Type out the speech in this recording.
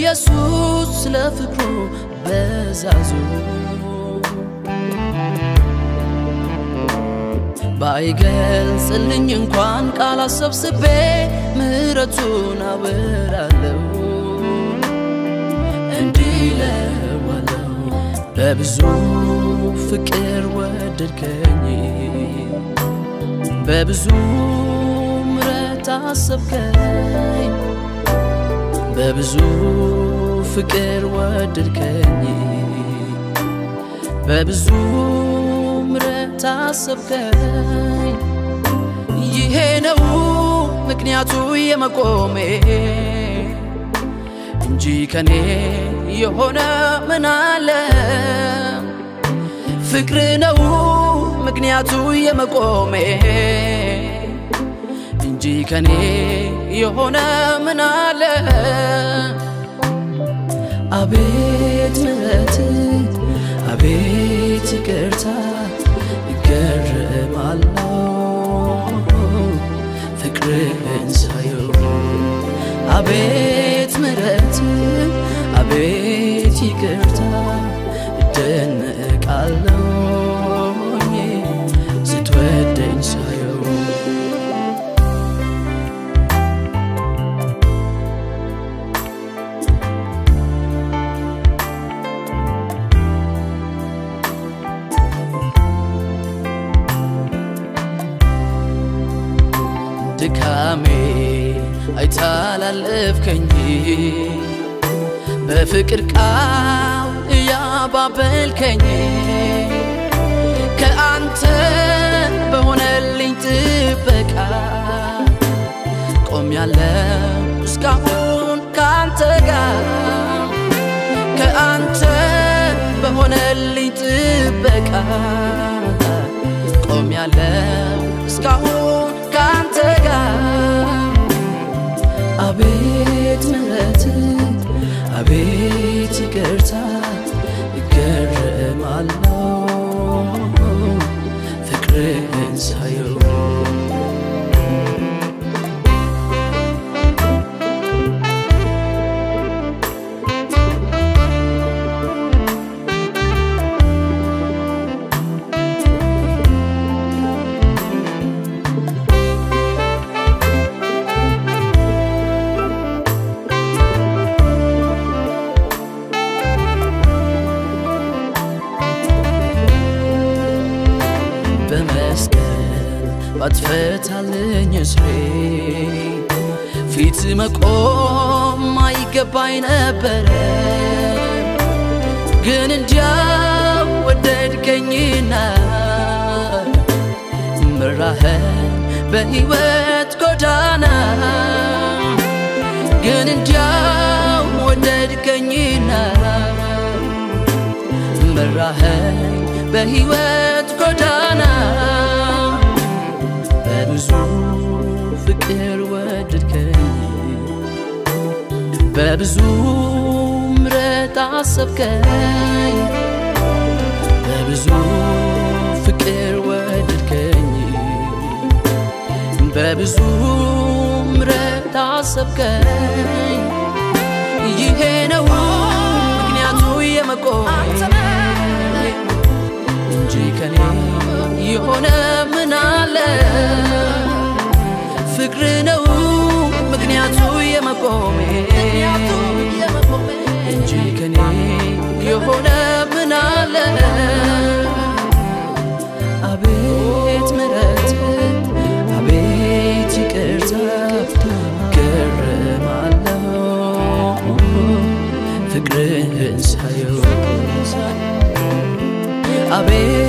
ኢየሱስ ስለ ፍቅሩ በዛዙ ባይገልጽልኝ እንኳን ቃል አሰብስቤ ምሕረቱን አወራለሁ እንዲህ እለዋለሁ በብዙ ፍቅር ወደድከኝ በብዙ ምሕረት አሰብከኝ በብዙ ፍቅር ወደድከኝ በብዙ ምሕረት አሰብከኝ ይሄ ነው ምክንያቱ የመቆሜ እንጂ ከኔ የሆነ ምን አለ ፍቅር ነው ምክንያቱ የመቆሜ እንጂ ከኔ የሆነ ምን አለ አቤት ምሕረት አቤት ይቅርታ እገረማለሁ ፍቅርህን ሳየው አቤት ምሕረት አቤት ይቅርታ እደነቃለሁ ስትወደኝ ሳየው ድካሜ አይታላለፍከኝ በፍቅር ቃል እያባበልከኝ ከአንተ በሆነልኝ ጥበቃ ቆሜያለሁ እስካሁን ከአንተ ጋር ከአንተ በሆነልኝ ጥበቃ ቆሜያለሁ እስካሁን ከአንተ ጋር አቤት ምሕረት አቤት ይቅርታ እገረማለሁ ፍቅርህን ሳየው በመስቀል ባትፈታልኝ እስሬ ፊት መቆም አይገባኝ ነበረ ግን እንዲያው ወደድከኝና ምራህን በሕይወት ጎዳና ግን እንዲያው ወደድከኝና መራኸኝ በሕይወት ጎዳና በብዙ ፍቅር ወደድከኝ በብዙ ምሕረት አሰብከኝ በብዙ ፍቅር ወደድከኝ በብዙ ምሕረት አሰብከኝ ይሄ ነው ምክንያቱ የመቆሜ እንጂ ከኔ የሆነ ምን አለ ፍቅር ነው ምክንያቱ የመቆሜ እንጂ ከኔ የሆነ ምን አለ አቤት ምሕረት አቤት ይቅርታ ገረማለሁ ፍቅርህን ሳየው አቤት